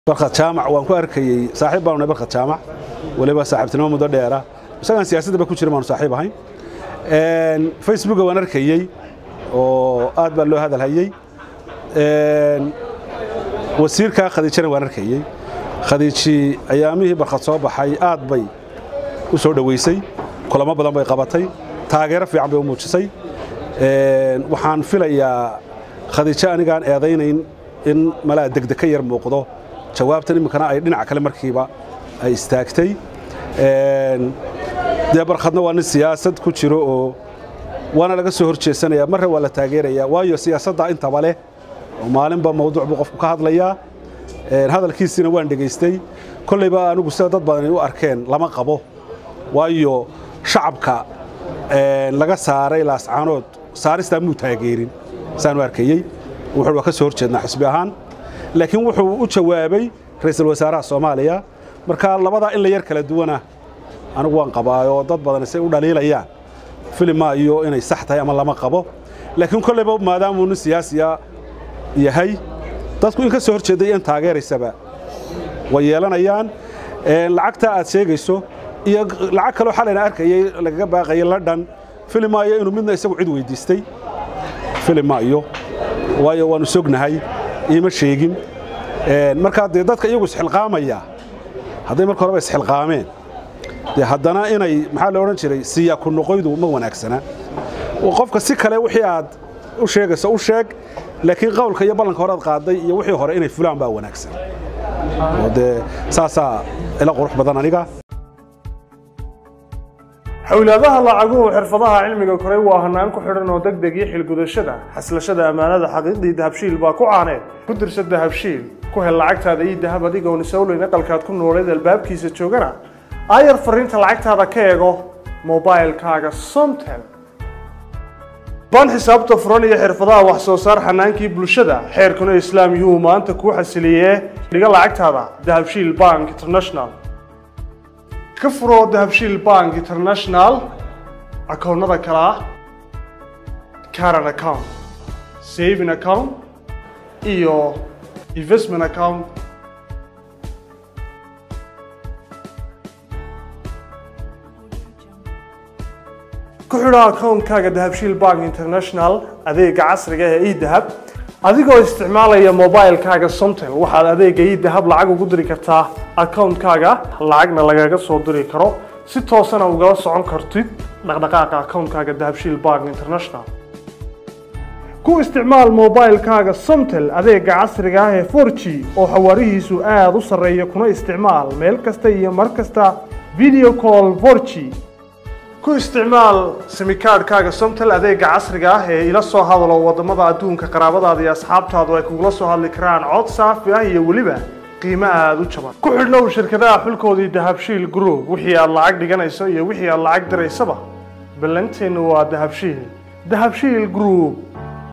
barkhad jaamac waan ku arkayey saaxiib baanu nahay barkhad jaamac waliba saaxiibtinimo muddo dheera isagaan siyaasadaba ku jirin baanu saaxiib ahayn facebooka waan arkayey oo aad baa loo hadalhayey wasiirka khadiijana waan arkayey khadiiji ayaamihii barkhad soo baxay aad bay u soo dhoweysay kulamo badan bay qabatay taageero fiican bay u muujisay waxaan filayaa khadiijo anigaan eedaynayn in malaa degdeg ka yar muuqdo jawaabtan iminkana ay dhinaca kale markiiba ay istaagtay dee barkhadna waa nin siyaasad ku jiro oo waana laga soo hor jeesanaya marre waa la taageerayaa waayo siyaasadda intaba leh oo maalinba mawduuc buu qofku ka hadlayaa hadalkiisiina waan dhegaystay kollayba anigu sida dad badani u arkeen lama qabo waayo shacabka laga saaray laascaanood saaristaa muu taageerin saanu arkayey wuxuu waa ka soo hor jeednaa xisbi ahaan laakiin wuxuu u jawaabay ra'iisul wasaaraha soomaaliya marka labadaa in la yar kala duwana anigu waan qabaayoo dad badan say u dhaliilayaan filima iyo inay sax tahay ama lama qabo laakiin kollayba maadaamuu nin siyaasiya yahay dadku in ka soo hor jeeday in taageeraysaba way yeelanayaan lacagta aad sheegayso iyo lacag kaloo xalayna arkayay lagaga baaqayay london filimaayo inuu midna isagu cid weydiistay filimaayo waayo waannu sognahay iima sheegin markaa dee dadka iyagu isxilqaamaya hadday marka horeba isxilqaameen dee haddana inay maxaa la odhan jiray siyaa ku noqoydu ma wanaagsana qofka si kale wixii aad u sheegayso u sheeg laakiin qowlka iyo ballanka horead qaaday iyo wixii hore inay fulaan baa wanaagsan oo dee saasaa ila qurux badan aniga xowlaadaha lacaguhu xirfadaha cilmiga koray waa hanaan ku xidhan oo deg deg iyo xilgudashada xaslashada ammaanada xaqiiqdii dahabshiil baa ku caaneed ku dirsa dahabshiil ku hel lacagtaada iyo dahab adigoon isowleyn aqalkaad ku nooleed albaabkiisa joogana aayar fariinta lacagtaada ka eego mobailkaaga somtel baan xisaabta furan iyo xirfadaha wax soo saar xanaankii bulshada xeerkuna islaam yuu maanta kuu xasiliyee dhiga lacagtaada dahabshiil bank international ka furoo dahabshiil bank international akoonnada kale ah caran account saving account iyo investment account ku xidho akoonkaaga dahabshiil bank international adeega casriga ee edahab adigoo isticmaalaya mobilkaaga somtel waxaad adeega idahab lacag ugu diri kartaa akoonkaaga lacagna lagaga soo diri karo si toosana ugala socon kartid dhaqdhaqaaqa akoonkaaga dahabshiil bank international ku isticmaal mobilkaaga somtel adeega casriga ah ee 4g oo xawaarihiisu aada u sarreeya kuna isticmaal meel kasta iyo mar kasta video call 4g ku isticmaal simikaadhkaaga somtel adeega casriga ah ee ila soo hadalo waddamada adduunka qaraabadaada iyo asxaabtaadu ay kugula soo hadli karaan cod saafi ah iyo weliba qiimo aada u jaban ku xidhnow shirkadaha xulkoodii dahabshiil group wixii aad lacag dhiganayso iyo wixii aad lacag diraysaba ballanteennu waa dahabshiil dahabshiil group